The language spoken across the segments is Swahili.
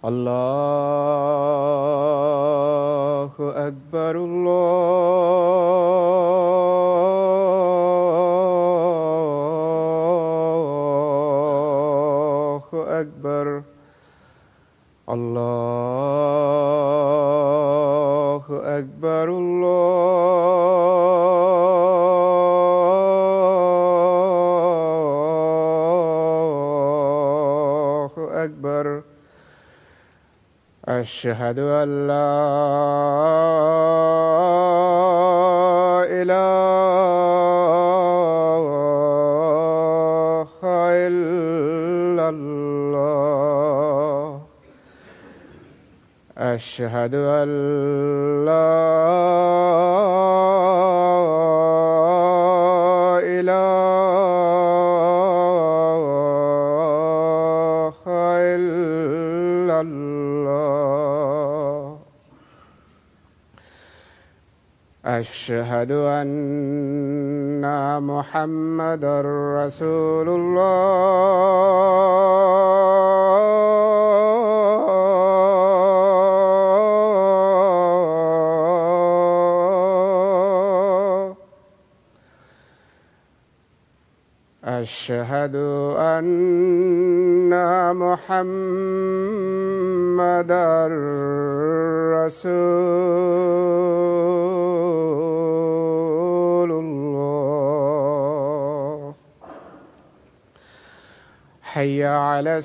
الله أكبر الله أكبر الله أكبر الله أكبر أشهد أن لا إله إلا الله أشهد أن لا إله إلا الله أشهد أن محمدا رسول الله أشهد أن محمدا رسول الله حي على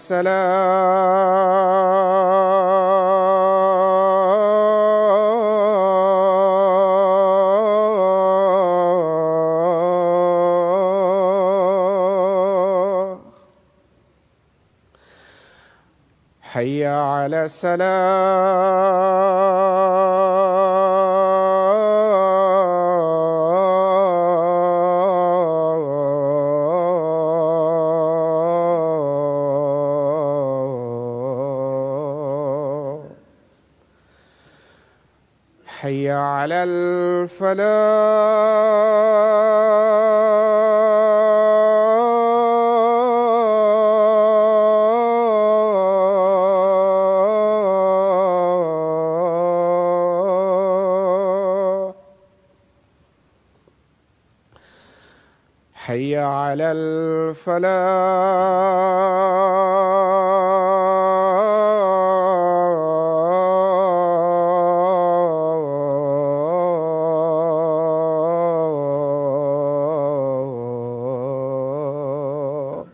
السلام حي على السلام حي على الفلاح حي على الفلاح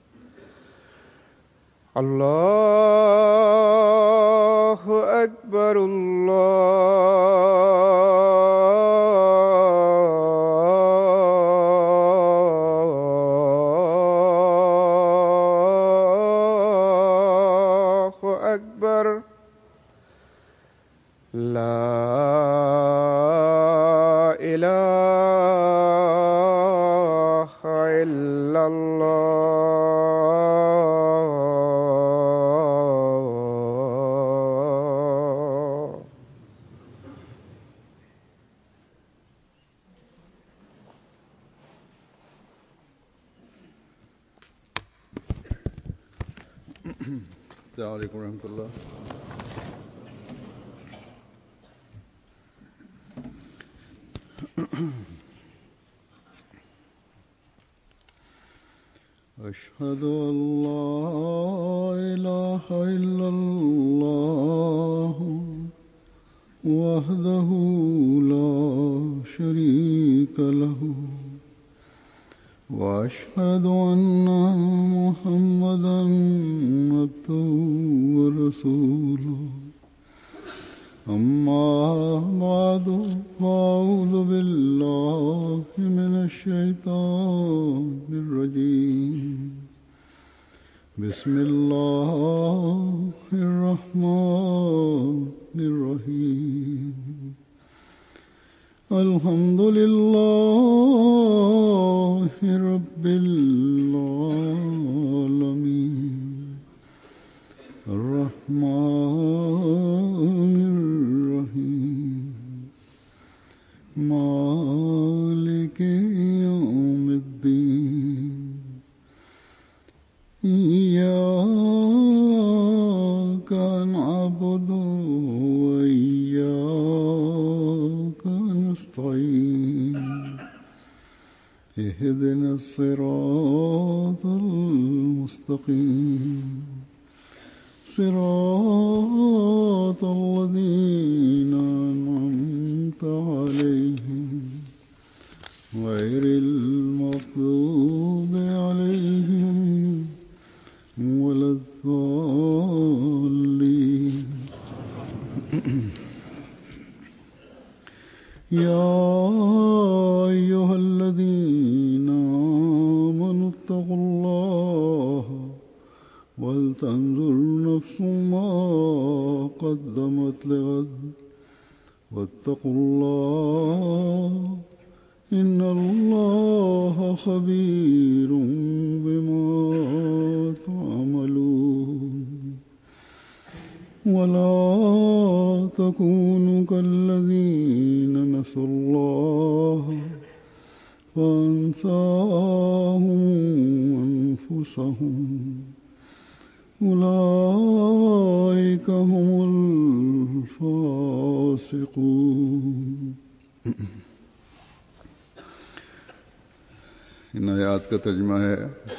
الله أكبر الله أكبر لا إله إلا الله السلام عليكم ورحمة الله أشهد أن لا إله إلا الله وحده لا شريك له وأشهد أن محمدا عبده ورسوله أما بعد فأعوذ بالله من الشيطان الرجيم بسم الله الرحمن الرحيم الحمد لله رب العالمين الرحمن الرحيم مالك يوم الدين إياك اهدنا الصراط المستقيم صراط الذين أنعمت عليهم غير المغضوب عليهم ولا الضالين يا أيها الذين آمنوا اتقوا الله ولتنظر نفس ما قدمت لغد واتقوا الله إن الله خبير بما تعملون ولا تكونوا كالذين نسوا الله فانساهم أنفسهم أولئك هم الفاسقون इन आयात का तर्जमा है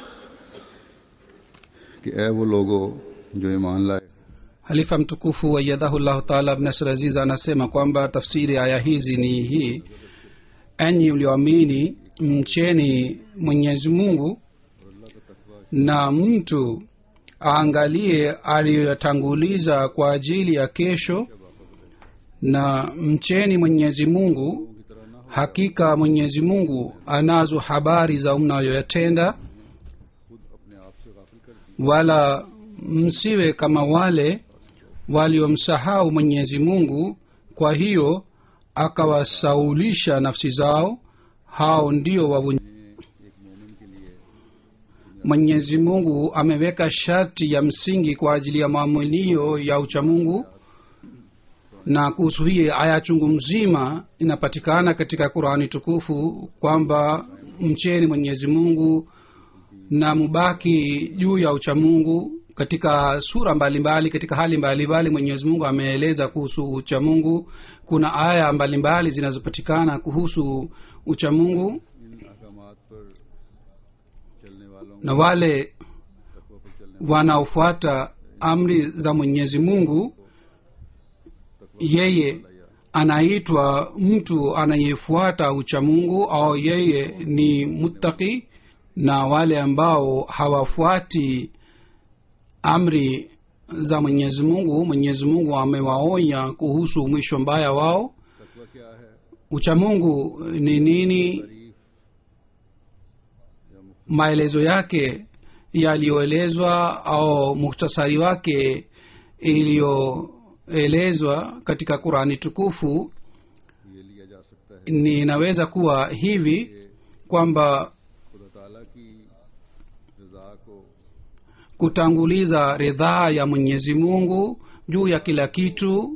कि ए वो लोगो जो ईमान लाए halifa mtukufu wayadhahullahu taala abnasr aziz anasema kwamba tafsiri aya hizi ni hii enyi mlioamini mcheni mwenyezi mungu na mtu aangalie aliyoyatanguliza kwa ajili ya kesho na mcheni mwenyezi mungu hakika mwenyezi mungu anazo habari za mnayoyatenda wala msiwe kama wale waliomsahau mwenyezi mungu kwa hiyo akawasaulisha nafsi zao hao ndio wavunj mwenyezi mungu ameweka sharti ya msingi kwa ajili ya maamunio ya uchamungu na kuhusu hii aya chungu mzima inapatikana katika qurani tukufu kwamba mcheni mwenyezi mungu na mubaki juu ya uchamungu katika sura mbalimbali mbali, katika hali mbalimbali mwenyezi mungu ameeleza kuhusu uchamungu kuna aya mbalimbali zinazopatikana kuhusu uchamungu na wale wanaofuata amri za mwenyezi mungu yeye anaitwa mtu anayefuata uchamungu au yeye ni muttaki na wale ambao hawafuati amri za mwenyezi mungu mwenyezi mungu amewaonya kuhusu mwisho mbaya wao uchamungu ni nini maelezo yake yaliyoelezwa au muhtasari wake iliyoelezwa katika qurani tukufu ninaweza kuwa hivi kwamba kutanguliza ridhaa ya mwenyezi mungu juu ya kila kitu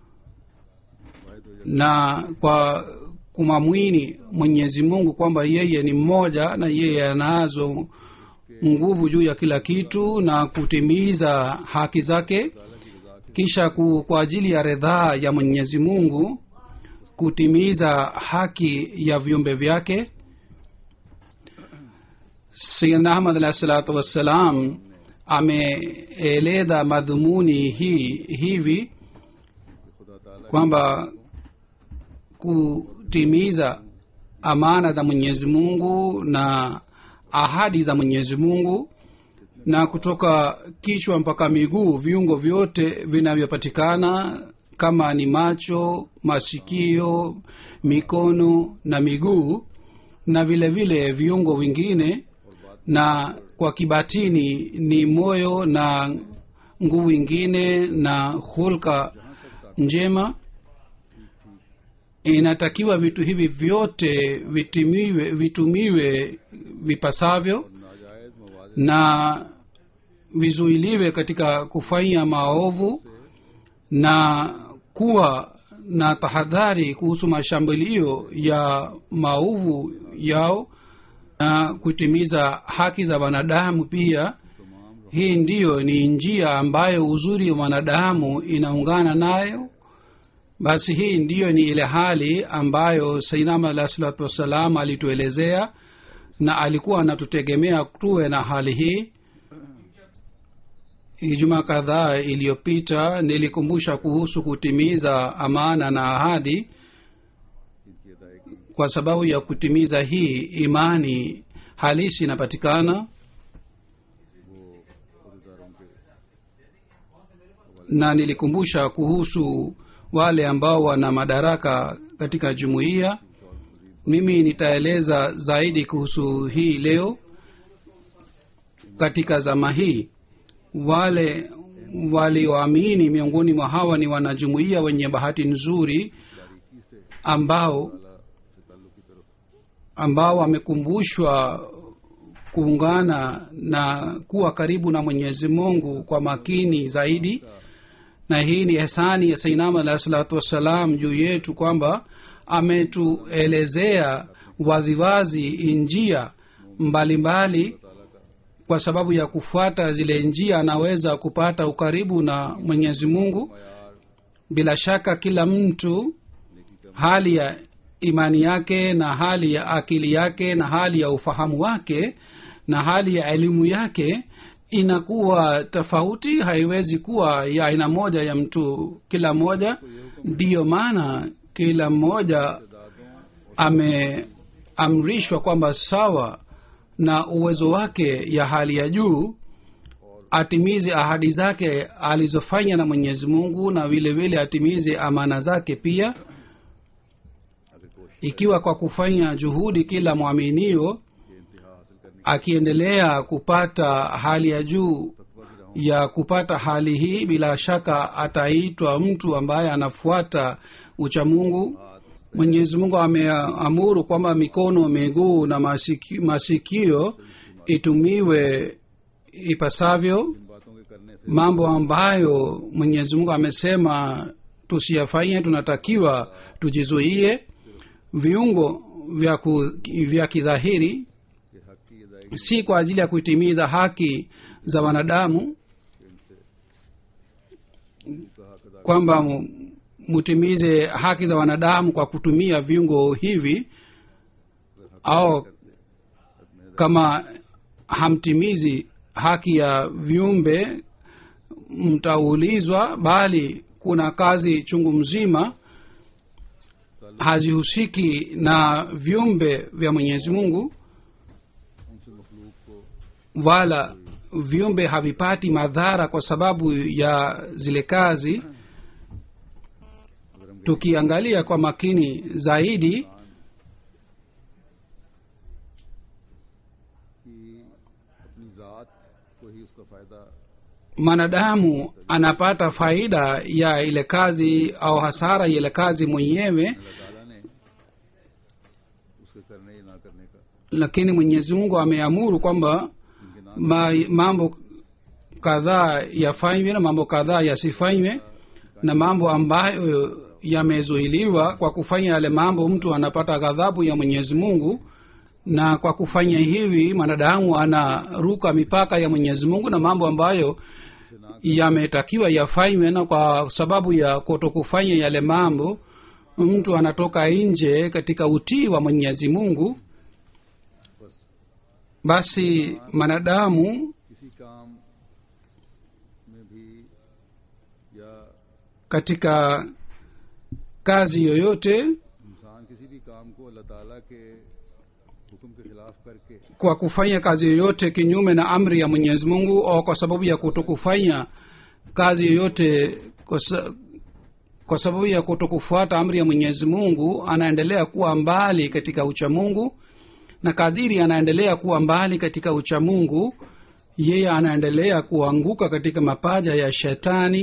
na kwa kumamwini mwenyezi mungu kwamba yeye ni mmoja na yeye anazo nguvu juu ya kila kitu na kutimiza haki zake kisha ku, kwa ajili ya ridhaa ya mwenyezi mungu kutimiza haki ya viumbe vyake sayidna ahmad alahi salatu wassalam ameeleza madhumuni hii hivi kwamba kutimiza amana za mwenyezi mungu na ahadi za mwenyezi mungu na kutoka kichwa mpaka miguu viungo vyote vinavyopatikana kama ni macho masikio mikono na miguu na vile vile viungo vingine na kwa kibatini ni moyo na nguvu ingine na hulka njema inatakiwa vitu hivi vyote vitumiwe, vitumiwe vipasavyo na vizuiliwe katika kufanya maovu na kuwa na tahadhari kuhusu mashambulio ya maovu yao na kutimiza haki za wanadamu pia hii ndiyo ni njia ambayo uzuri wa mwanadamu inaungana nayo basi hii ndiyo ni ile hali ambayo sainama alah salatu wassalam alituelezea na alikuwa anatutegemea tuwe na hali hii ijumaa kadhaa iliyopita nilikumbusha kuhusu kutimiza amana na ahadi इनकी अदायगी kwa sababu ya kutimiza hii imani halisi inapatikana वो अहदेदारों के na nilikumbusha kuhusu wale ambao wana madaraka katika jumuiya mimi nitaeleza zaidi kuhusu hii leo katika zama hii wale walioamini miongoni mwa hawa ni wanajumuiya wenye bahati nzuri बारीकी से ambao अल्लाह से ताल्लुक की तरफ ambao wamekumbushwa kuungana na kuwa karibu na mwenyezi mungu kwa makini zaidi na hii ni ehsani ya sainam alahi salatu wassalam juu yetu kwamba ametuelezea waziwazi njia mbalimbali kwa sababu ya kufuata zile njia anaweza kupata ukaribu na mwenyezi mungu bila shaka kila mtu hali ya imani yake na hali ya akili yake na hali ya ufahamu wake na hali ya elimu yake inakuwa tofauti haiwezi kuwa ya aina moja ya mtu kila mmoja ndiyo maana kila mmoja ameamrishwa kwamba sawa na uwezo wake ya hali ya juu atimize ahadi zake alizofanya na mwenyezi mungu na vile vile atimize amana zake pia अगर कोशिश ikiwa kwa kufanya juhudi kila mwaminio के इंतहा हासिल करने akiendelea kupata hali ya juu तकवा की राहों ya kupata hali hii bila shaka ataitwa mtu ambaye anafuata uchamungu mwenyezi mungu ameamuru kwamba mikono miguu na masiki, masikio itumiwe ipasavyo इन बातों के करने से mambo ambayo mwenyezi mungu amesema tusiyafanye tunatakiwa tujizuie viungo vya, ku, vya kidhahiri कि हक की अदायगी si kwa ajili ya kuitimiza haki za wanadamu इनसे का हक अदा kwamba mu- mutimize haki za wanadamu kwa kutumia viungo hivi au kama hamtimizi haki ya viumbe mtaulizwa bali kuna kazi chungu mzima hazihusiki na viumbe vya mwenyezi mungu उनसे मखलूक को wala viumbe havipati madhara kwa sababu ya zile kazi अगर हम tukiangalia kwa makini zaidi कि अपनी ज़ात को ही उसका फ़ायदा mwanadamu anapata faida ya ile kazi au hasara ya ile kazi mwenyewe अल्लाह ताला ने उसके करने या ना करने का lakini mwenyezi mungu ameamuru kwamba इनके ना ma, mambo kadhaa yafanywe na mambo kadhaa yasifanywe na mambo ambayo yamezuiliwa kwa kufanya yale mambo mtu anapata ghadhabu ya mwenyezi mungu na kwa kufanya hivi mwanadamu anaruka mipaka ya mwenyezi mungu na mambo ambayo yametakiwa yafanywe na kwa sababu ya kutokufanya yale mambo mtu anatoka nje katika utii wa mwenyezi mungu बस basi mwanadamu किसी काम में भी या katika kazi yoyote इंसान किसी भी काम को अल्लाह ताला के हुक्म के खिलाफ करके kwa kufanya kazi yoyote kinyume na amri ya mwenyezi mungu au kwa sababu ya kutokufanya kazi yoyote kwa, sa, kwa sababu ya kutokufuata amri ya mwenyezi mungu anaendelea kuwa mbali katika uchamungu na kadiri anaendelea kuwa mbali katika uchamungu yeye anaendelea kuanguka katika mapaja ya shetani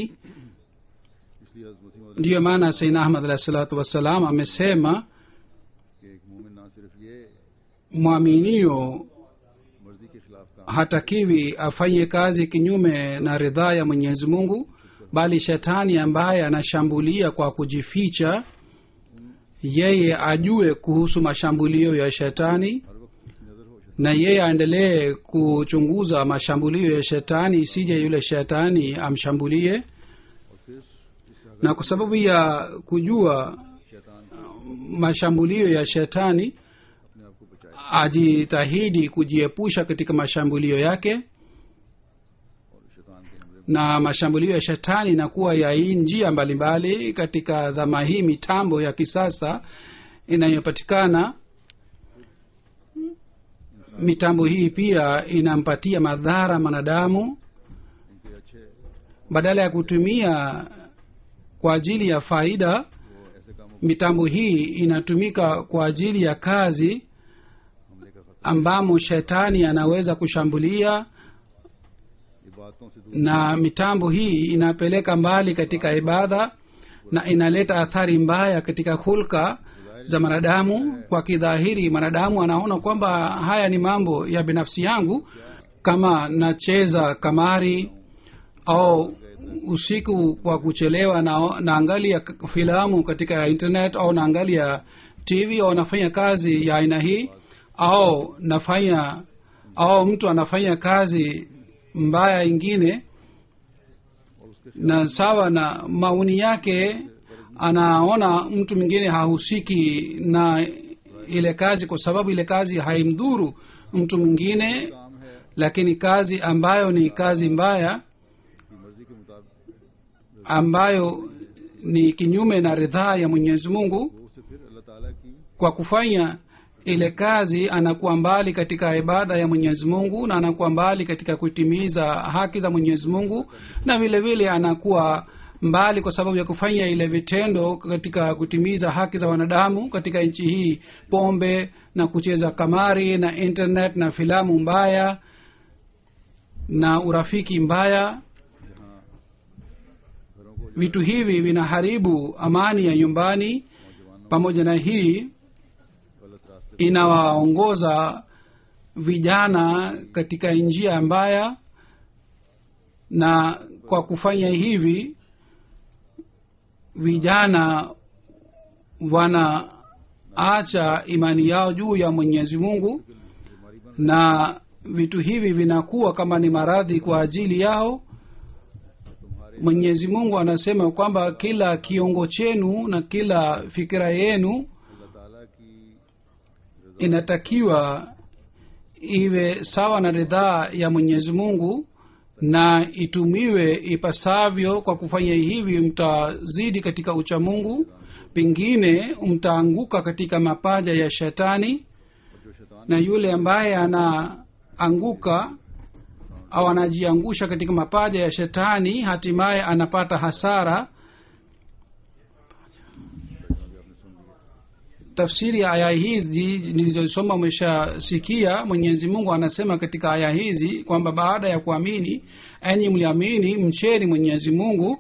इसलिए हज़रत मसीह मौद ndiyo maana saina ahmad alahi salatu wassalam amesema कि एक मोमिन ना सिर्फ ये mwaminio मर्जी के खिलाफ काम hatakiwi afanye kazi kinyume na ridhaa ya mwenyezi mungu bali shetani ambaye anashambulia kwa kujificha yeye ajue kuhusu mashambulio ya shetani हर वक्त इसकी नज़र हो na yeye aendelee kuchunguza mashambulio ya shetani isije yule shetani amshambulie और फिर इससे अगर na kwa sababu ya kujua शैतान mashambulio ya shetani अपने आप को बचाए ajitahidi kujiepusha katika mashambulio yake और शैतान के हमले na mashambulio ya shetani inakuwa ya hii njia mbalimbali katika dhama hii mitambo ya kisasa inayopatikana mitambo hii pia inampatia madhara mwanadamu इनके अच्छे badala ya kutumia kwa ajili ya faida वो ऐसे कामों mitambo hii inatumika kwa ajili ya kazi हमले का खतरा ambamo shetani anaweza kushambulia इबादतों से दूर na mitambo hii inapeleka mbali katika ibada na inaleta athari mbaya katika hulka za mwanadamu kwa kidhahiri mwanadamu anaona kwamba haya ni mambo ya binafsi yangu kama nacheza kamari au usiku kwa kuchelewa na naangalia k- filamu katika internet au naangalia tv au nafanya kazi ya aina hii au nafanya au mtu anafanya kazi mbaya ingine और उसके na sawa na maoni yake anaona mtu mwingine hahusiki na ile kazi kwa sababu ile kazi haimdhuru mtu mwingine काम है lakini kazi ambayo ni kazi mbaya कि मर्जी के मुताबिक ambayo ni kinyume na ridhaa ya mwenyezi mungu वो उससे फिर अल्लाह ताला की kwa kufanya ile kazi anakuwa mbali katika ibada ya mwenyezi mungu na anakuwa mbali katika kutimiza haki za mwenyezi mungu na vile vile anakuwa mbali kwa sababu ya kufanya ile vitendo katika kutimiza haki za wanadamu katika nchi hii pombe na kucheza kamari na internet na filamu mbaya na urafiki mbaya घरों को vitu hivi vinaharibu amani ya nyumbani नौजवानों pamoja na hii गलत रास्ते inawaongoza vijana katika njia mbaya na kwa kufanya hivi vijana wanaacha imani yao juu ya mwenyezi mungu बीमारी बन na vitu hivi vinakuwa kama ni maradhi kwa ajili yao तुम्हारे mwenyezi mungu anasema kwamba kila kiongo chenu na kila fikira yenu अल्लाह ताला की inatakiwa iwe sawa na ridhaa ya mwenyezi mungu na itumiwe ipasavyo kwa kufanya hivi mtazidi katika uchamungu pengine mtaanguka katika mapaja ya shetani और जो शैतान na yule ambaye anaanguka au anajiangusha katika mapaja ya shetani hatimaye anapata hasara tafsiri ya aya hizi nilizosoma umeshasikia mwenyezi mungu anasema katika aya hizi kwamba baada ya kuamini enyi mliamini mcheni mwenyezi mungu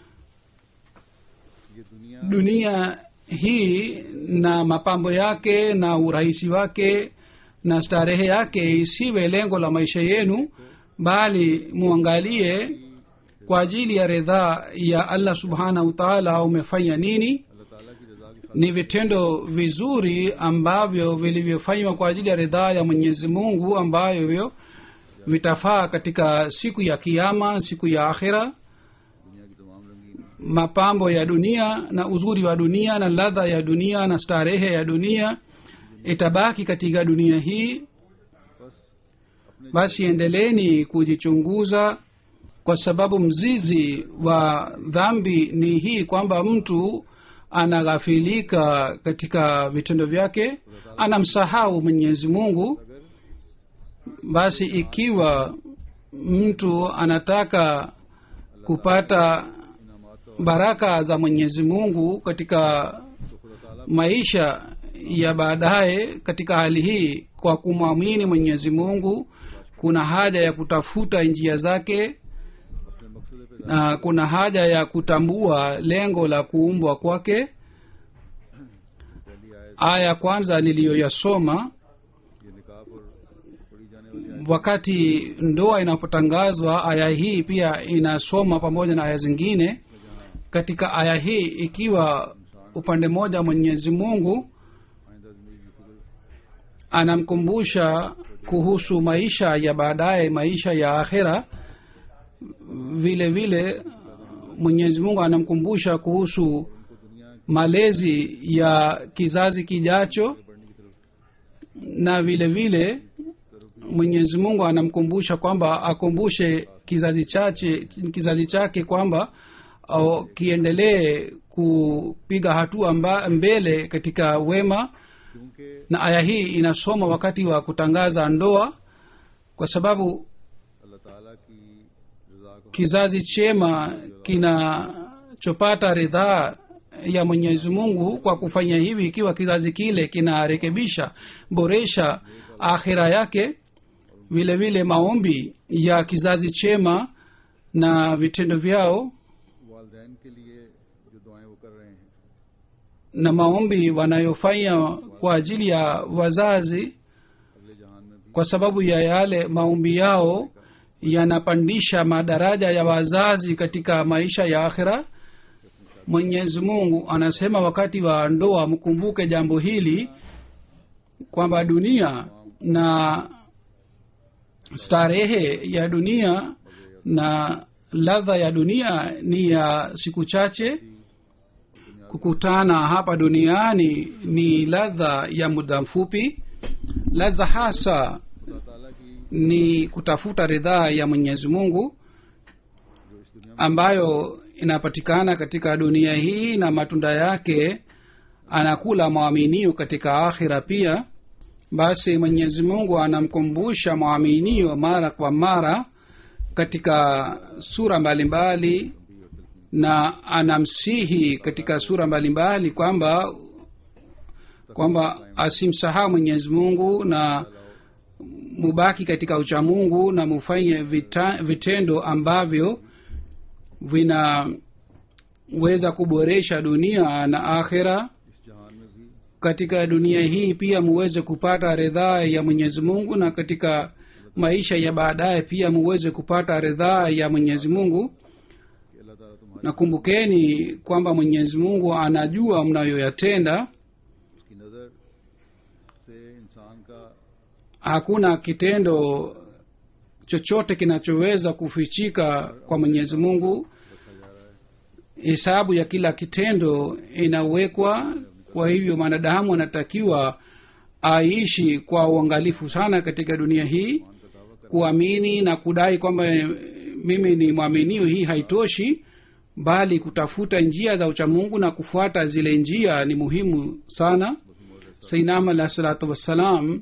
ये दुनिया dunia hii na mapambo yake na urahisi wake na starehe yake isiwe lengo la maisha yenu bali muangalie kwa ajili ya ridhaa ya allah subhanahu wataala umefanya nini अल्लाह ताला की रजा की ni vitendo vizuri ambavyo vilivyofanywa kwa ajili ya ridhaa ya mwenyezi mungu ambavyo vitafaa katika siku ya kiama siku ya akhira दुनिया की तमाम रंगीन mapambo ya dunia na uzuri wa dunia na ladha ya dunia na starehe ya dunia itabaki katika dunia hii बस अपने basi endeleeni kujichunguza kwa sababu mzizi wa dhambi ni hii kwamba mtu anaghafilika katika vitendo vyake anamsahau mwenyezi mungu अगर basi ikiwa mtu anataka kupata इनामात का baraka za mwenyezi mungu katika तो खुदा ताला maisha ya baadaye katika hali hii kwa kumwamini mwenyezi mungu kuna haja ya kutafuta njia zake अपने मकसद पे na kuna haja ya kutambua lengo la kuumbwa kwake पहली आयत aya ya kwanza niliyoyasoma ये निकाह पर पढ़ी जाने वाली आयत wakati ndoa inapotangazwa aya hii pia inasoma pamoja na aya zingine katika aya hii ikiwa upande mmoja mwenyezi mungu आइंदा जिंदगी की फिक्र anamkumbusha kuhusu maisha ya baadaye maisha ya akhera vile vile mwenyezi mungu anamkumbusha kuhusu उनको दुनिया malezi ya kizazi kijacho बढ़ने की तरफ na vile vile mwenyezi mungu anamkumbusha kwamba akumbushe kizazi chache kizazi chake kwamba au, kiendelee kupiga hatua mba, mbele katika wema क्योंकि na aya hii inasoma wakati wa kutangaza ndoa kwa sababu अल्लाह ताला की रजा को kizazi chema kinachopata ridhaa ya mwenyezi mungu kwa kufanya hivi ikiwa kizazi kile kinarekebisha boresha akhira yake vile vile maombi ya kizazi chema na vitendo vyao वालदेन के लिए जो दुआएं वो कर रहे हैं na maombi wanayofanya kwa ajili ya wazazi अगले जहान में भी kwa sababu ya yale maombi yao yanapandisha madaraja ya wazazi katika maisha ya akhira mwenyezi mungu anasema wakati wa ndoa mkumbuke jambo hili kwamba dunia na starehe ya dunia na ladha ya dunia ni ya siku chache kukutana hapa duniani ni ladha ya muda mfupi ladha hasa खुदा ताला की ni kutafuta ridhaa ya mwenyezi mungu जो इस दुनिया ambayo inapatikana katika dunia hii na matunda yake anakula mwaminio katika akhira pia basi mwenyezi mungu anamkumbusha mwaminio mara kwa mara katika sura mbalimbali na anamsihi katika sura mbalimbali kwamba kwamba asimsahau mwenyezi mungu na mubaki katika uchamungu na mufanye vita, vitendo ambavyo vinaweza kuboresha dunia na akhira इस जहान में भी katika dunia hii pia muweze kupata ridhaa ya mwenyezi mungu na katika maisha ya baadaye pia muweze kupata ridhaa ya mwenyezi mungu कि अल्लाह ताला तुम्हारी na kumbukeni kwamba mwenyezi mungu anajua mnayoyatenda उसकी नजर से इंसान का hakuna kitendo chochote kinachoweza kufichika kwa mwenyezi mungu hesabu ya kila kitendo inawekwa kwa hivyo mwanadamu anatakiwa aishi kwa uangalifu sana katika dunia hii kuamini na kudai kwamba eh, mimi ni mwaminio hii haitoshi bali kutafuta njia za uchamungu na kufuata zile njia ni muhimu sana sainam alah salatu wassalam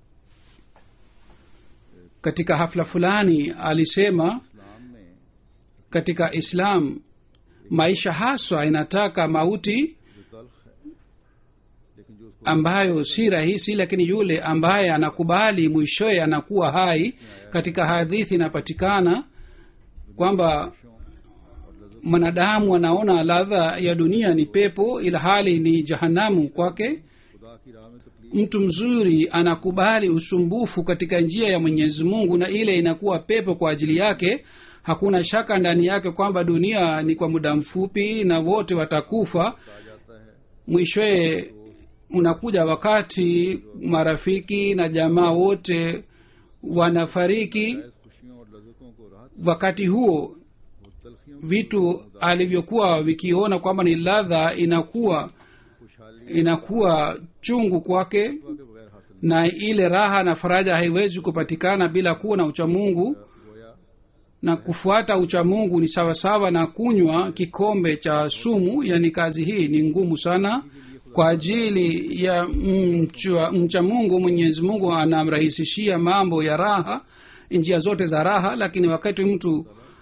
katika hafla fulani alisema इस्लाम में katika islam maisha haswa inataka mauti जो तल्ख है लेकिन जो उसको ambayo si rahisi lakini yule ambaye anakubali mwishowe anakuwa hai katika hadithi inapatikana kwamba mwanadamu anaona ladha ya dunia ni pepo ila hali ni jahanamu kwake खुदा की राह में तकलीफ mtu mzuri anakubali usumbufu katika njia ya mwenyezi mungu na ile inakuwa pepo kwa ajili yake hakuna shaka ndani yake kwamba dunia ni kwa muda mfupi na wote watakufa आ जाता है mwishowe unakuja wakati marafiki na jamaa wote wanafariki इस खुशियों और लज्जतों को राहत wakati huo वो तलखियों vitu alivyokuwa vikiona kwamba ni ladha inakuwa खुशहाली inakuwa chungu kwake के बगैर हासिल na ile raha na faraja haiwezi kupatikana bila kuwa na uchamungu गोया na kufuata uchamungu ni sawasawa na kunywa kikombe cha sumu yani kazi hii ni ngumu sana kwa ajili ya mcha, mcha mungu mwenyezi mungu anamrahisishia mambo ya raha njia zote za raha lakini wakati mtu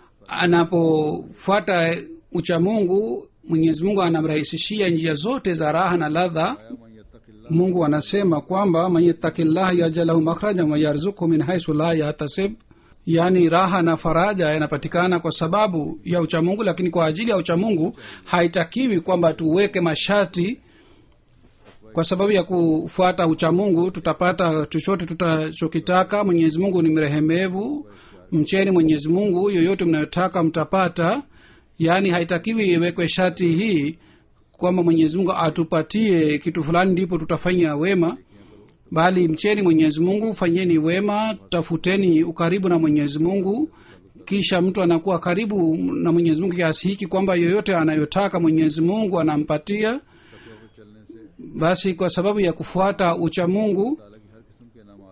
anapofuata uchamungu mwenyezi mungu anamrahisishia njia zote za raha na ladha मन यत्तकिल्लाह mungu anasema kwamba man yattakillaha yajalahu makhrajan wayarzuku min haisu la yahtasib yaani raha na faraja yanapatikana kwa sababu ya uchamungu lakini kwa ajili ya uchamungu haitakiwi kwamba tuweke masharti kwa sababu ya kufuata uchamungu tutapata chochote tutachokitaka mwenyezi mungu ni mrehemevu mcheni mwenyezi mungu yoyote mnayotaka mtapata yaani haitakiwi iwekwe sharti hii kwamba mwenyezi mungu atupatie kitu fulani ndipo tutafanya wema bali mcheni mwenyezi mungu fanyeni wema tafuteni ukaribu na mwenyezi mungu kisha mtu anakuwa karibu na mwenyezi mungu kiasi hiki kwamba yoyote anayotaka mwenyezi mungu anampatia तकवा पर चलने से basi kwa sababu ya kufuata ucha mungu ताला की हर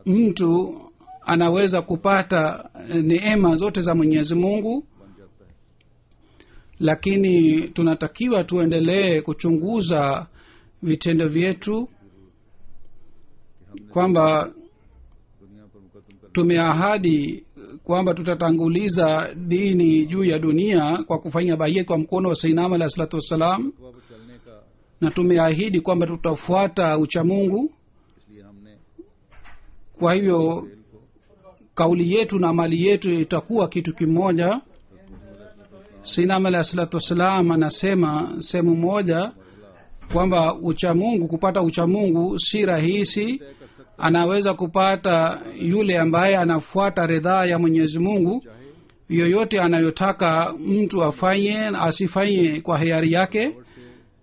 mtu anaweza kupata neema zote za mwenyezi mungu बन जाता है lakini tunatakiwa tuendelee kuchunguza vitendo vyetu कि हमने kwamba दुनिया पर मुकदम कर tumeahadi kwamba tutatanguliza dini juu ya dunia kwa kufanya baia kwa mkono wa sainam alahi salatu wassalam तकवा पर चलने का na tumeahidi kwamba tutafuata uchamungu इसलिए हमने kwa hivyo खेल को kauli yetu na mali yetu itakuwa kitu kimoja sinam alahi salatu wassalam anasema sehemu moja kwamba uchamungu kupata uchamungu si rahisi तय कर सकते anaweza kupata yule ambaye anafuata ridhaa ya mwenyezi mungu चाहे yoyote anayotaka mtu afanye asifanye kwa hiari yake और से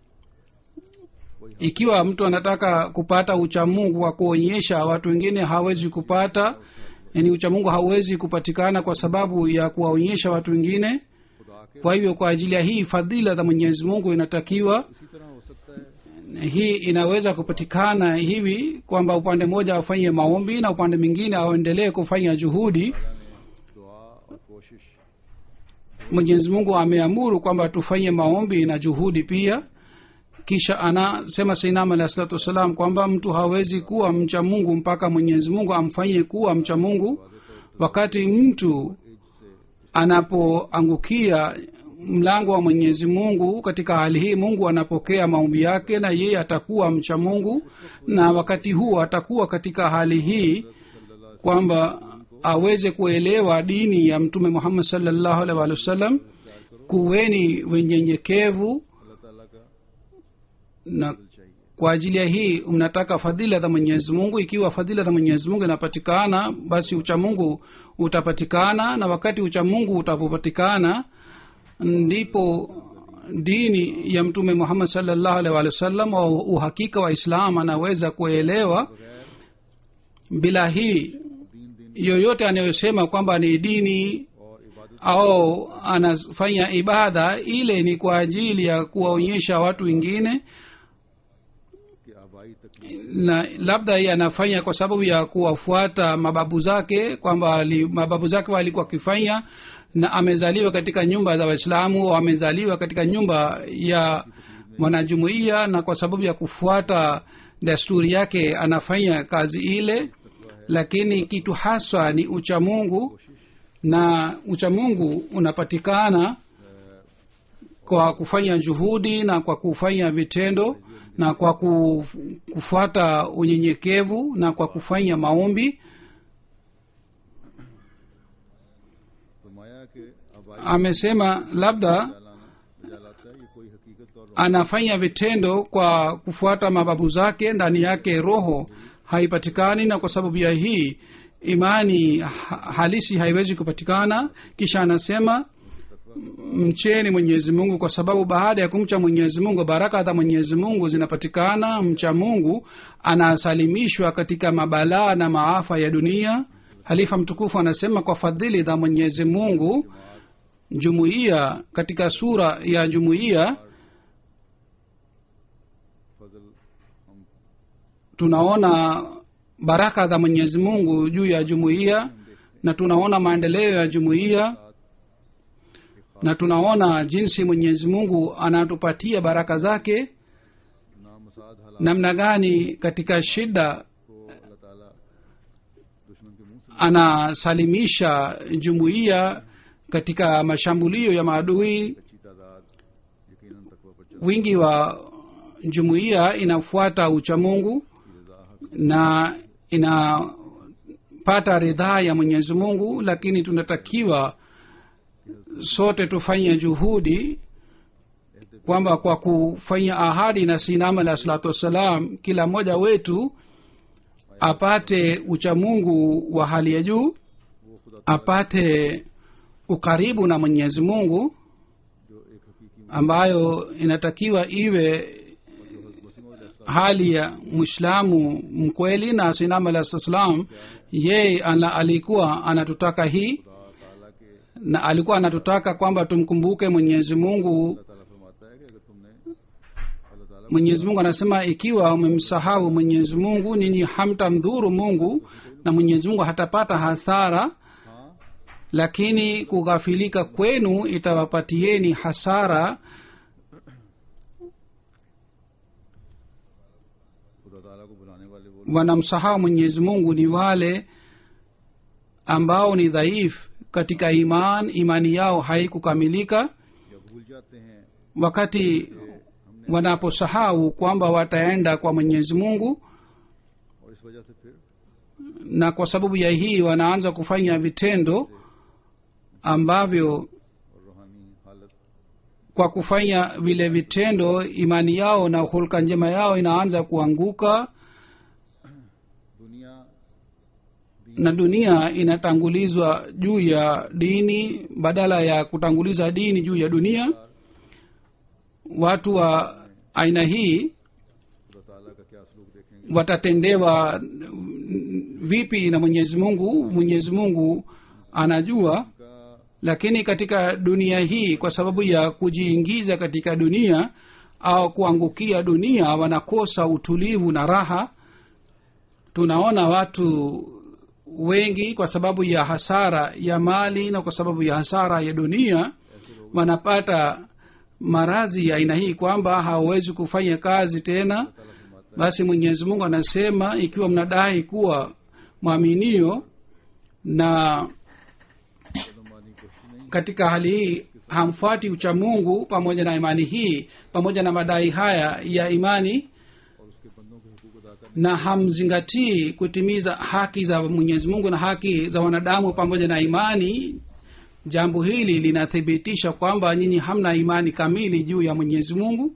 ikiwa mtu anataka kupata uchamungu wa kuonyesha watu wengine hawezi kupata yani uchamungu hauwezi kupatikana kwa sababu ya kuwaonyesha watu wengine खुदा के kwa hivyo kwa ajili ya hii fadhila za mwenyezi mungu inatakiwa इसी तरह हो सकता है hii inaweza kupatikana hivi kwamba upande mmoja afanye maombi na upande mwingine aendelee kufanya juhudi अल्लाह ने दुआ और कोशिश mwenyezi mungu ameamuru kwamba tufanye maombi na juhudi pia kisha anasema sainam alahi salatu wassalam kwamba mtu hawezi kuwa mcha mungu mpaka mwenyezi mungu amfanye kuwa mcha mungu wakati mtu एज से anapoangukia mlango wa mwenyezi mungu katika hali hii mungu anapokea maombi yake na yeye atakuwa mcha mungu na wakati huo atakuwa katika hali hii kwamba aweze kuelewa dini ya mtume muhammad salllahu alaihi waalihi wasallam kuweni wenyenyekevu अल्लाह ताला का na चाहिए kwa ajili ya hii mnataka fadhila za mwenyezi mungu ikiwa fadhila za mwenyezi mungu inapatikana basi uchamungu utapatikana na wakati uchamungu utapopatikana ndipo dini ya mtume muhammad salllahu alaihi waalihi wasallam au uhakika wa islam anaweza kuelewa bila hii दीन दिन yoyote anayosema kwamba ni dini और इबादत au anafanya ibada ile ni kwa ajili ya kuwaonyesha watu wengine के आबाई तकलीफ na labda yeye anafanya kwa sababu ya kuwafuata mababu zake kwamba ali- mababu zake walikuwa wakifanya na amezaliwa katika nyumba za waislamu au amezaliwa katika nyumba ya mwanajumuiya na kwa sababu ya kufuata desturi yake anafanya kazi ile lakini kitu haswa ni uchamungu na uchamungu unapatikana kwa kufanya juhudi na kwa kufanya vitendo na kwa ku- kufuata unyenyekevu na kwa kufanya maombi फरमाया कि आबाई amesema labda जलाना जलाता है ये कोई हकीकत और anafanya vitendo kwa kufuata mababu zake ndani yake roho haipatikani na kwa sababu ya hii imani ha- halisi haiwezi kupatikana kisha anasema mcheni mwenyezi mungu kwa sababu baada ya kumcha mwenyezi mungu baraka za mwenyezi mungu zinapatikana mcha mungu anasalimishwa katika mabalaa na maafa ya dunia halifa mtukufu anasema kwa fadhili za mwenyezi mungu jumuiya katika sura ya jumuiya फजल हम tunaona baraka za mwenyezi mungu juu ya jumuiya na tunaona maendeleo ya jumuiya na tunaona jinsi mwenyezi mungu anatupatia baraka zake नामसाद हालात namna gani katika shida को अल्लाह ताला दुश्मन के मुंह से anasalimisha jumuiya katika mashambulio ya maadui अच्छी तादाद यकीनन तकवा पर चल wingi wa jumuiya inafuata uchamungu की रजा हासिल na inapata ridhaa ya mwenyezi mungu lakini tunatakiwa sote tufanye juhudi kwamba kwa kufanya ahadi na sinama alah salatu wassalam kila mmoja wetu apate uchamungu wa hali ya juu वो खुदा apate ukaribu na mwenyezi mungu जो एक हकीकी ambayo inatakiwa iwe Wasim hali ya mwislamu mkweli na sinam alah salam yeye ana, alikuwa anatutaka hii ताला के na alikuwa anatutaka kwamba tumkumbuke mwenyezi mungu अल्लाह ताला फरमाता है कि अगर तुमने अल्लाह ताला mwenyezi mungu anasema ikiwa umemsahau mwenyezi mungu ninyi hamtamdhuru mungu na mwenyezi mungu hatapata hasara हाँ lakini kughafilika kwenu itawapatieni hasara खुदा ताला को बुलाने वाले वो wanamsahau mwenyezi mungu ni wale ambao ni dhaifu katika iman imani yao haikukamilika या भूल जाते हैं wakati wanaposahau kwamba wataenda kwa mwenyezi mungu और इस वजह से फिर na kwa sababu ya hii wanaanza kufanya vitendo ambavyo और रूहानी हालत kwa kufanya vile vitendo imani yao na hulka njema yao inaanza kuanguka दुनिया na dunia inatangulizwa juu ya dini badala ya kutanguliza dini juu ya dunia watu wa aina hii खुदा ताला का क्या सलूक देखेंगे watatendewa mm, vipi na mwenyezi mungu mwenyezi mungu anajua का lakini katika dunia hii kwa sababu ya kujiingiza katika dunia au kuangukia dunia wanakosa utulivu na raha tunaona watu wengi kwa sababu ya hasara ya mali na kwa sababu ya hasara ya dunia wanapata maradhi ya aina hii kwamba hawawezi kufanya kazi tena basi mwenyezi mungu anasema ikiwa mnadai kuwa mwaminio na कदमानी कोशिश नहीं katika hali hii hamfuati uchamungu pamoja na imani hii pamoja na madai haya ya imani और उसके बंदों के हकूक अदा करने na hamzingatii kutimiza haki za mwenyezi mungu na haki za wanadamu pamoja na imani jambo hili linathibitisha kwamba nyinyi hamna imani kamili juu ya mwenyezi mungu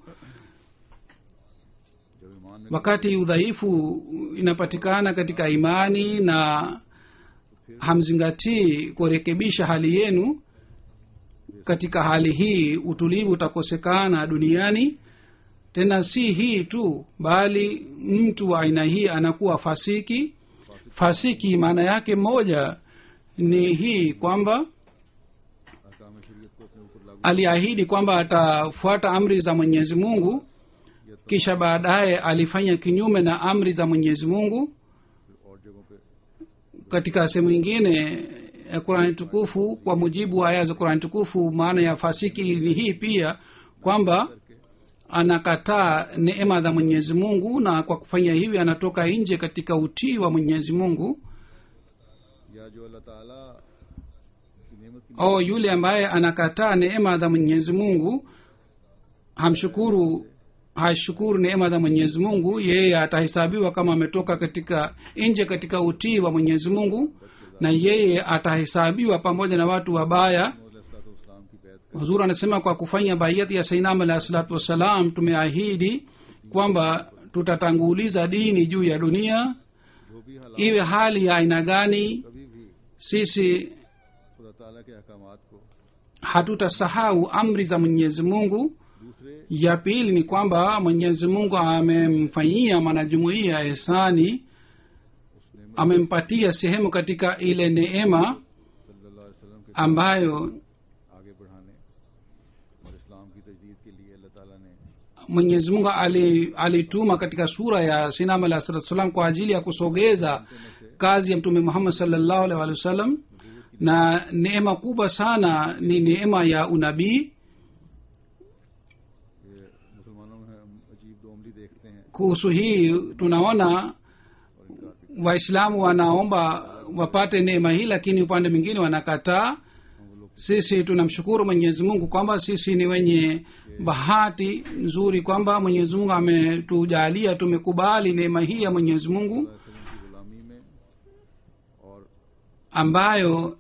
जब ईमान में wakati udhaifu inapatikana katika imani na hamzingatii kurekebisha hali yenu katika hali hii utulivu utakosekana duniani tena si hii tu bali mtu wa aina hii anakuwa fasiki fasiki maana yake moja ni hii kwamba अहकाम शरीयत को अपने ऊपर लागू aliahidi kwamba atafuata amri za mwenyezi mungu kisha baadaye alifanya kinyume na amri za mwenyezi mungu और जगहों पे katika sehemu ingine ya qurani tukufu kwa mujibu wa aya za qurani tukufu maana ya fasiki ni hii pia kwamba anakataa neema za mwenyezi mungu na kwa kufanya hivi anatoka nje katika utii wa mwenyezi mungu या जो अल्लाह ताला की नेमत की au yule ambaye anakataa neema za mwenyezi mungu hamshukuru hashukuru neema za mwenyezi mungu yeye atahesabiwa kama ametoka katika nje katika utii wa mwenyezi mungu na yeye atahesabiwa pamoja na watu wabaya इस्लाम की बैत huzur anasema kwa kufanya baiyati ya sainam alahi salatu wassalam tumeahidi kwamba tutatanguliza dini juu ya dunia जो भी हालात iwe hali ya aina gani कभी भी sisi खुदा ताला के अहकामात को hatutasahau amri za mwenyezi mungu दूसरे ya pili ni kwamba mwenyezi mungu amemfanyia mwanajumuiya ehsani उस नेमत amempatia sehemu katika ile neema सल्लल्लाहु अलैहि वसल्लम के ambayo आगे बढ़ाने और इस्लाम की तजदीद के लिए अल्लाह ताला ने mwenyezi mungu ali- alituma katika sura ya sinam alah salatu salam kwa ajili ya kusogeza kazi ya mtume muhammad salllahu alih walih wasallam na neema kubwa sana ni neema ya unabii ये मुसलमानों में हम अजीब दो अमली देखते हैं kuhusu hii tunaona और इनकार भी waislamu wanaomba wapate neema hii lakini upande mwingine wanakataa हम वो लोग sisi tunamshukuru mwenyezi mungu kwamba sisi ni wenye bahati nzuri kwamba mwenyezi mungu ametujalia tumekubali neema hii ya mwenyezi mungu वसल्लम की गुलामी में और ambayo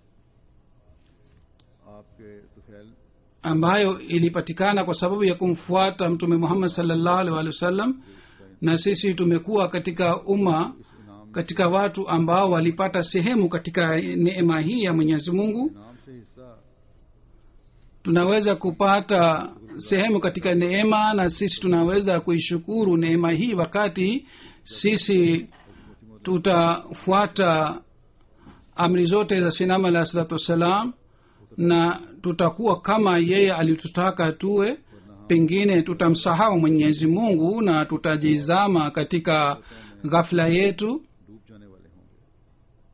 आपके Tufail ambayo ilipatikana kwa sababu ya kumfuata mtume muhammad salllahu alih walih wasallam na sisi tumekuwa katika umma इस इनाम katika watu ambao walipata sehemu katika neema hii ya mwenyezi mungu इनाम से हिस्सा tunaweza kupata sehemu katika neema na sisi tunaweza kuishukuru neema hii wakati sisi tutafuata amri zote za sinama alah salatu wassalam na tutakuwa kama yeye alitutaka tuwe pengine tutamsahau mwenyezi mungu na tutajizama katika ghafla yetu डूब जाने वाले होंगे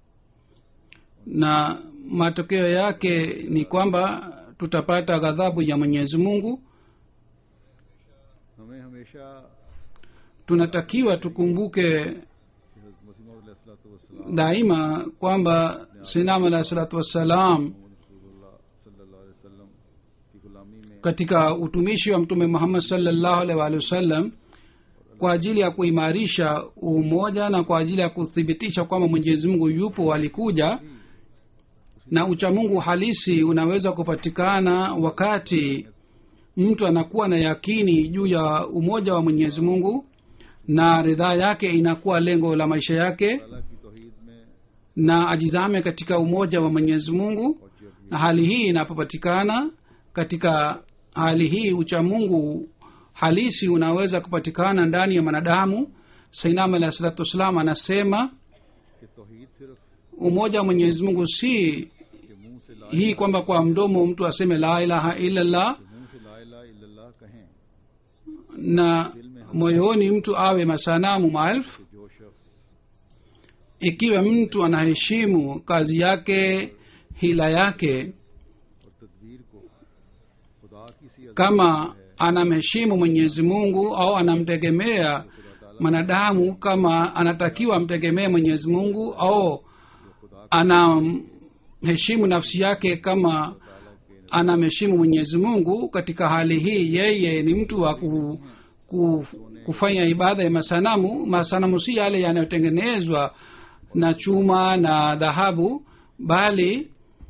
na matokeo yake ni kwamba tutapata ghadhabu ya mwenyezi mungu हमें हमेशा tunatakiwa tukumbuke कि हज़रत मसीह मौद अलैहिस्सलाम daima kwamba sinam alahi salatu wassalam रसूलुल्लाह सल्लल्लाहु अलैहि वसल्लम की गुलामी में katika utumishi wa mtume muhammad salllahu alaihi waalihi wasallam kwa ajili ya kuimarisha umoja na kwa ajili ya kuthibitisha kwamba mwenyezi mungu yupo alikuja na uchamungu halisi unaweza kupatikana wakati mtu anakuwa na yakini juu ya umoja wa mwenyezi mungu na ridhaa yake inakuwa lengo la maisha yake अल्लाह की तौहीद में na ajizame katika umoja wa mwenyezi mungu और जब na hali hii inapopatikana katika hali hii uchamungu halisi unaweza kupatikana ndani ya mwanadamu sainam alahi salatu wassalam anasema कि तौहीद सिर्फ umoja wa mwenyezi mungu si के मुंह से ला hii kwamba kwa mdomo mtu aseme la ilaha illallah के मुंह से ला इलाहा इल्लल्लाह कहें na moyoni mtu awe masanamu maelfu कि जो शख्स ikiwa mtu anaheshimu kazi yake hila yake और तदबीर को खुदा की सी अज़मत kama anamheshimu mwenyezi mungu au anamtegemea mwanadamu kama anatakiwa amtegemee mwenyezi mungu au anamheshimu nafsi yake kama anamheshimu mwenyezi mungu katika hali hii yeye ni mtu wa ku, ku, kufanya ibada ya masanamu masanamu si yale yanayotengenezwa na chuma na dhahabu bali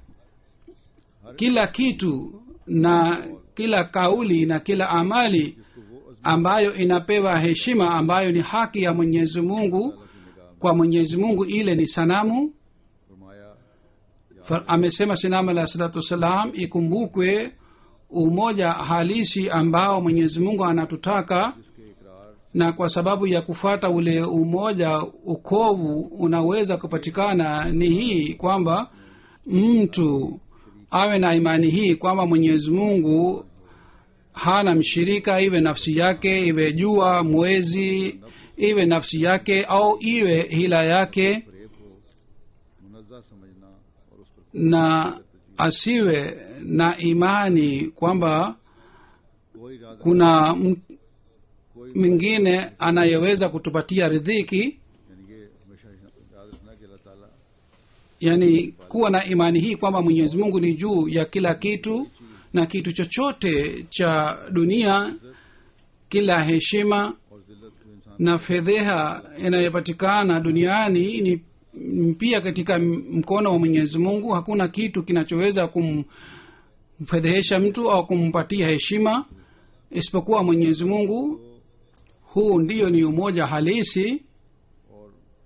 kila kitu na kila kauli na kila amali जिसको वो अज़मत ambayo inapewa heshima ambayo ni haki ya mwenyezi mungu kwa mwenyezi mungu ile ni sanamu फरमाया Fa- amesema sinam alah salatu wassalam ikumbukwe umoja halisi ambao mwenyezi mungu anatutaka जिसके इकरार na kwa sababu ya kufata ule umoja ukovu unaweza kupatikana ni hii kwamba mtu awe na imani hii kwamba mwenyezi mungu hana mshirika iwe nafsi yake iwe jua mwezi iwe nafsi yake au iwe hila yake फरेब को मुनज़्ज़ा समझना और उस पर na asiwe na imani kwamba कोई राज kuna m- कोई mwingine anayeweza kutupatia ridhiki यानी ये हमेशा याद रखना कि अल्लाह ताला yani kuwa na imani hii kwamba mwenyezi mungu ni juu ya kila kitu na kitu chochote cha dunia kila heshima और जिल्लत जो इंसान na fedheha inayopatikana duniani ni ni pia katika m- mkono wa mwenyezi mungu hakuna kitu kinachoweza kumfedhehesha mtu au kumpatia heshima isipokuwa mwenyezi mungu huu ndiyo ni umoja halisi और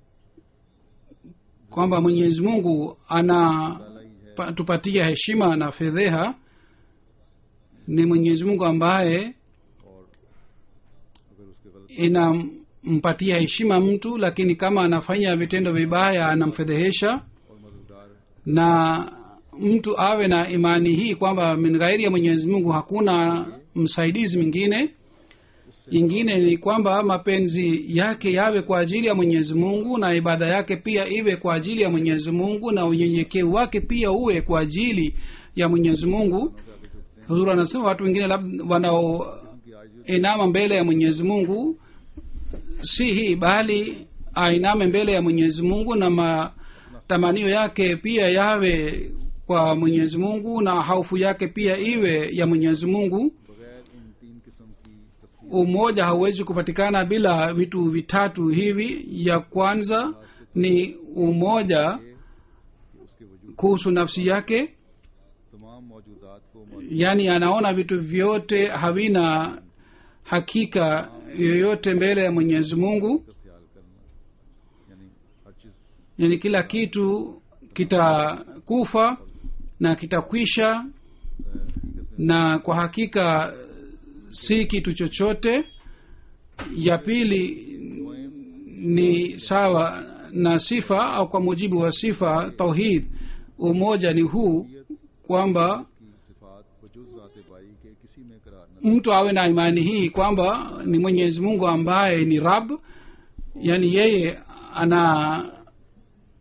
kwamba mwenyezi mungu anatupatia heshima na fedheha ni mwenyezi mungu ambaye और अगर उसके गलत inampatia heshima mtu lakini kama anafanya vitendo vibaya anamfedhehesha और मददगार na mtu awe na imani hii kwamba min ghairi ya mwenyezi mungu hakuna msaidizi mwingine ingine ni kwamba mapenzi yake yawe kwa ajili ya mwenyezi mungu na ibada yake pia iwe kwa ajili ya mwenyezi mungu na unyenyekevu wake pia uwe kwa ajili ya mwenyezi mungu huzuri anasema watu wengine labda wanaoinama mbele ya mwenyezi mungu si hii bali ainame mbele ya mwenyezi mungu na matamanio yake pia yawe kwa mwenyezi mungu na haufu yake pia iwe ya mwenyezi mungu बगैर इन तीन किस्म की तफसील umoja hauwezi kupatikana bila vitu vitatu hivi ya kwanza ni umoja कि उसके वजूद kuhusu nafsi yake तमाम मौजूदात को मौजूद yaani anaona vitu vyote havina hakika yoyote mbele ya mwenyezi mungu का ख्याल करना यानी हर चीज yani kila kitu kitakufa na kitakwisha हकीकत में na kwa hakika si kitu chochote ya pili ni sawa na sifa au kwa mujibu wa sifa tauhid umoja ni huu kwamba की सिफात वजुज ज़ात बाई के किसी में करार न mtu awe na imani hii kwamba ni mwenyezi mungu ambaye ni rab yani yeye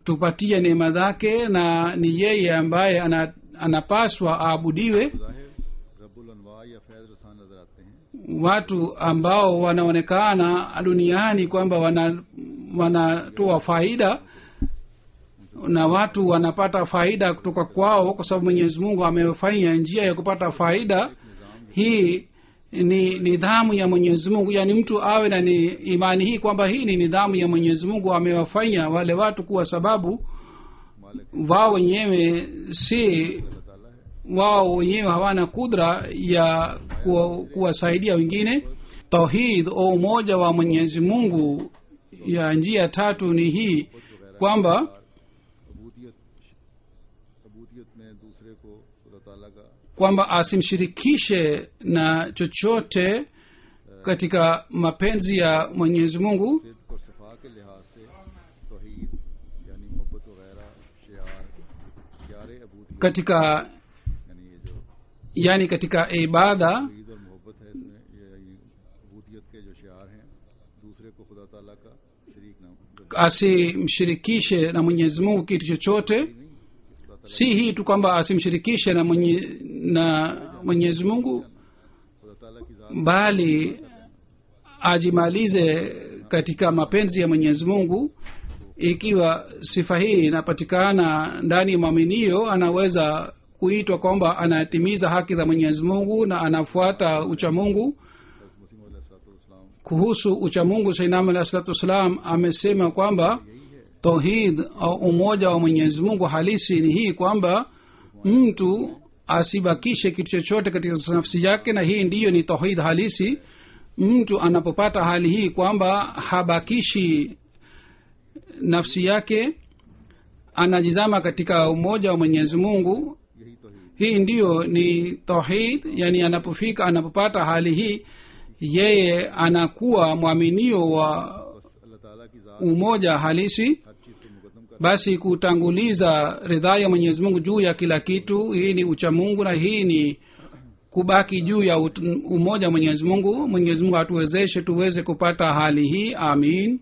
anatupatia neema zake na ni yeye ambaye ana, anapaswa aabudiwe ज़ाहिर रब्बुल अनवा या फैज़ रसान नजर आते हैं watu ambao wanaonekana duniani kwamba wana wanatoa faida na watu wanapata faida kutoka kwao kwa sababu mwenyezi mungu amefanya njia ya kupata faida hii ni nidhamu ya mwenyezi mungu yaani mtu awe na ni imani hii kwamba hii ni nidhamu ya mwenyezi mungu amewafanya wale watu kuwa sababu मालिक wao wenyewe si अल्लाह ताला है wao wenyewe hawana kudra ya kuwa- kuwasaidia wengine tauhid au umoja wa mwenyezi mungu ya njia tatu ni hii kwamba अबूदियत अबूदियत में दूसरे को खुदा ताला का kwamba asimshirikishe na chochote katika mapenzi ya mwenyezi mungu सिद्क और सफा के लिहाज से तोहीद यानी मोहब्बत वगैरह शियार शियार अबूदियत katika यानी ये जो yani katika ibada ईद और मोहब्बत है इसमें ये ये अबूदियत के जो शियार हैं दूसरे को खुदा ताला का शरीक नाम asimshirikishe na mwenyezi mungu kitu chochote नहीं कि खुदा ताला si hii tu kwamba asimshirikishe na mwenye, na mwenyezi mungu खुदा ताला की जात bali ajimalize katika mapenzi ya mwenyezi mungu ikiwa sifa hii inapatikana ndani ya mwaminio anaweza kuitwa kwamba anatimiza haki za mwenyezi mungu na anafuata uchamungu मसीम अलैहिस्सलाम kuhusu uchamungu sainam alahi salatu wassalam amesema kwamba tauhid au umoja wa mwenyezi mungu halisi ni hii kwamba mtu asibakishe kitu chochote katika nafsi yake na hii ndiyo ni tauhid halisi mtu anapopata hali hii kwamba habakishi nafsi yake anajizama katika umoja wa mwenyezi mungu यही तोहीद hii ndiyo ni tauhid yani anapofika anapopata hali hii yeye anakuwa mwaminio wa बस अल्लाह ताला की जात umoja halisi हर चीज को मुकदम कर basi kutanguliza ridhaa ya mwenyezi mungu juu ya kila kitu hii ni uchamungu na hii ni kubaki juu ya ut- umoja wa mwenyezi mungu mwenyezi mungu atuwezeshe tuweze kupata hali hii amin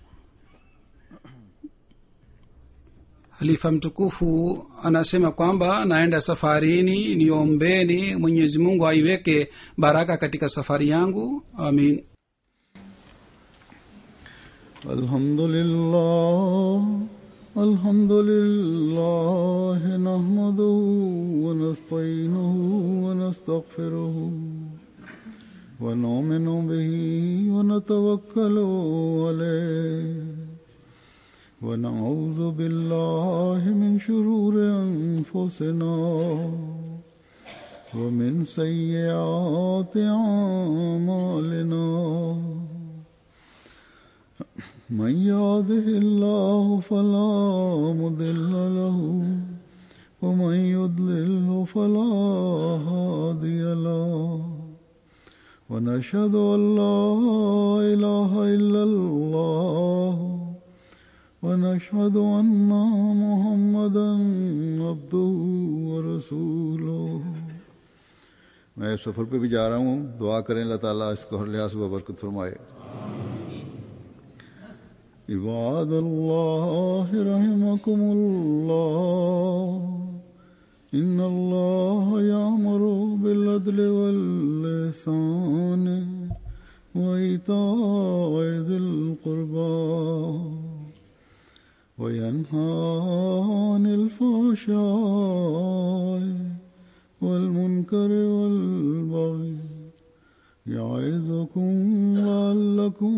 halifa mtukufu anasema kwamba naenda safarini niombeni mwenyezi mungu aiweke baraka katika safari yangu amin الحمد لله الحمد لله نحمده ونستعينه ونستغفره ونؤمن به ونتوكل عليه ونعوذ بالله من شرور انفسنا ومن سيئات اعمالنا من يهده الله فلا مضل له ومن يضلل فلا هادي له ونشهد ان لا اله الا الله ونشهد ان محمدا عبده ورسوله मैं सफ़र पे भी जा रहा हूँ दुआ करें अल्लाह ताला इसको हर लिहाज से बरकत फरमाए عباد الله رحمكم الله إن الله يأمر بالعدل واللسان وإيتاء ذي القربى وينهى عن الفحشاء والمنكر والبغي يعظكم لعلكم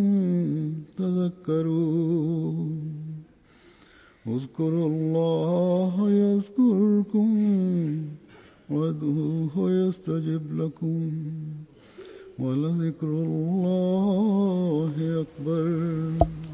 تذكرون اذكروا الله يذكركم وادعوه يستجب لكم ولذكر الله أكبر